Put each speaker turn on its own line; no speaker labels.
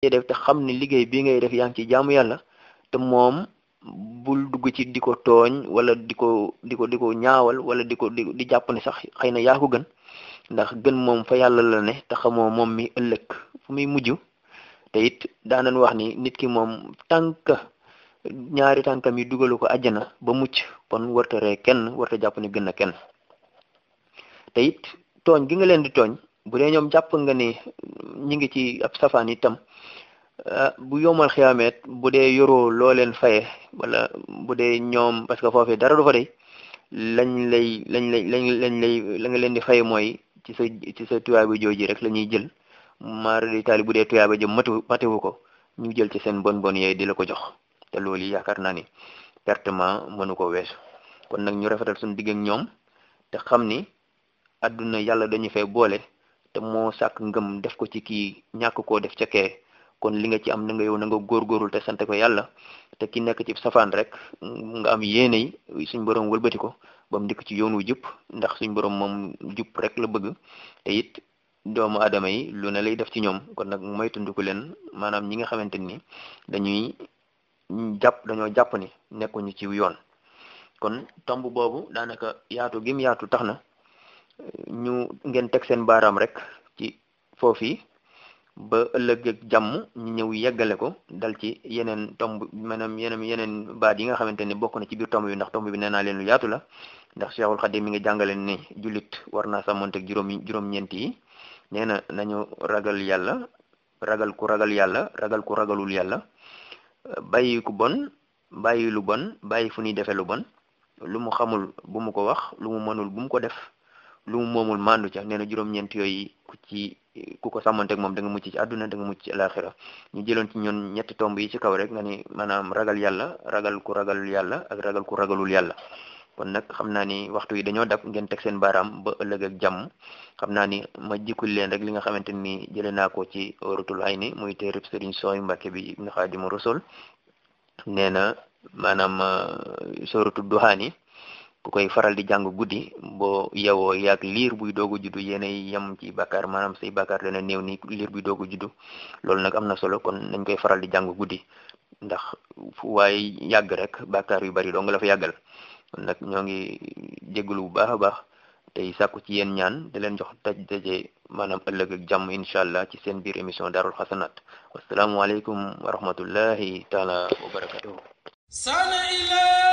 ci def te xam ne liggéey bi ngay def yaa ngi ci jaamu yàlla te moom bul dugg ci di ko tooñ wala di ko di ko di ko ñaawal wala di ko di di jàpp ne sax xëy na yaa ko gën ndax gën moom fa yàlla la ne te xamoo moom mi ëllëg fu muy mujj te it daanan wax ni nit ki moom tànk ñaari tànkam yi dugalu ko àjjana ba mucc kon warta ree kenn warta jàpp ne gën na kenn te it tooñ gi nga leen di tooñ bu dee ñoom jàpp nga ni ñi ngi ci ab safaan itam bu yomal xiyaameet bu dee yoroo loo leen faye wala bu dee ñoom parce que foofee dara du fa dey lañ lay lañ lay lañ lañ lay la nga leen di faye mooy ci sa ci sa tuyaaba jooji rek la ñuy jël maar di taali bu dee tuyaaba jëm matu matewu ko ñu jël ci seen bon bon yooyu di la ko jox te loolu yaakaar naa ni pertement mënu ko weesu kon nag ñu rafetal suñu digg ak ñoom te xam ni àdduna yàlla dañu fay boole te moo sàkk ngëm def ko ci kii ñàkk koo def ca kee kon li nga ci am na nga yow na nga góorgóorul te sant ko yàlla te ki nekk ci safaan rek nga am yéene yi suñ borom wëlbati ko ba mu dikk ci yoon wu jub ndax suñ borom moom jub rek la bëgg te it doomu aadama yi lu ne lay def ci ñoom kon nag moytundiku leen maanaam ñi nga xamante ni dañuy jàpp dañoo jàpp ni nekkuñu ci yoon kon tomb boobu daanaka yaatu gim yaatu tax na ñu ngeen teg seen baaraam rek ci foofi ba ëllëg ak jàmm ñu ñëw yeggale ko dal ci yeneen tomb maanaam yeneen yeneen baat yi nga xamante ni bokk na ci biir tomb bi ndax tomb bi nee naa leen lu yaatu la ndax Cheikhul Khadim mi ngi jàngale ni jullit war naa sàmmonteeg juróom juróom-ñeent yi nee na nañu ragal yàlla ragal ku ragal yàlla ragal ku ragalul yàlla bàyyi ku bon bàyyi lu bon bàyyi fu ñuy defee lu bon lu mu xamul bu mu ko wax lu mu mënul bu mu ko def lu mu moomul mandu ca nee na juróom-ñeent yooyu ku ci ku ko sàmmanteeg moom da nga mucc ci àdduna da nga mucc ci alaxira ñu jëloon ci ñoon ñetti tomb yi ci kaw rek nga ni maanaam ragal yàlla ragal ku ragal yàlla ak ragal ku ragalul yàlla kon nag xam naa ni waxtu yi dañoo dab ngeen teg seen baaraam ba ëllëg ak jàmm xam naa ni ma jikkul leen rek li nga xamante ni jëlee naa ko ci Oratul Hayni muy téereb Sëriñ Sooy Mbàkke bi Ibnu Xaadimu Rasul nee na maanaam sóoratu duhaani ku koy faral di jàng guddi boo yewoo yaag liir buy doog a juddu yéenay yem ci bàkkaar maanaam say bàkkaar dana néew ni liir buy doog a juddu loolu nag am na solo kon nañ koy faral di jàng guddi ndax fu waaye yàgg rek bàkkaar yu bari doo nga la fa yàggal kon nag ñoo ngi jégalu bu baax a baax tey sàkku ci yéen ñaan di leen jox taj daje maanaam ëllëg ak jàmm incha allah ci seen biir émission daarul xasanaat wasalaamualeykum wa rahmatullahi taala wa barakatuhu